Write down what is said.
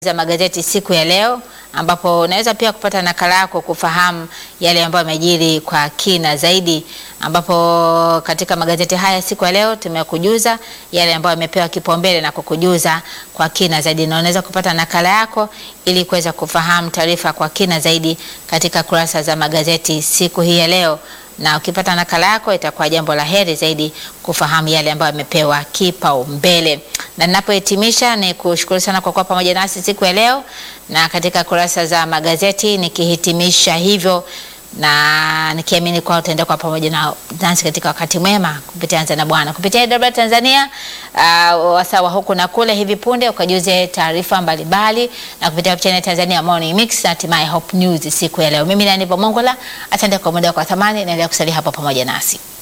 za magazeti siku ya leo ambapo unaweza pia kupata nakala yako kufahamu yale ambayo yamejiri kwa kina zaidi, ambapo katika magazeti haya siku ya leo tumekujuza yale ambayo yamepewa kipaumbele na kukujuza kwa kina zaidi, na unaweza kupata nakala yako ili kuweza kufahamu taarifa kwa kina zaidi katika kurasa za magazeti siku hii ya leo na ukipata nakala yako itakuwa jambo la heri zaidi kufahamu yale ambayo yamepewa kipaumbele. Na ninapohitimisha ni kushukuru sana kwa kuwa pamoja nasi siku ya leo na katika kurasa za magazeti, nikihitimisha hivyo na nikiamini kwa utaenda kwa pamoja na nasi katika wakati mwema kupitia Anza na Bwana kupitia AWR Tanzania, uh, wasawa huku na kule. Hivi punde ukajuze taarifa mbalimbali na kupitia channel Tanzania Morning Mix na hatimaye Hope News siku ya leo. Mimi ni Aniva Mongola, asante kwa muda kwa thamani, naendelea kusalia hapo pamoja nasi.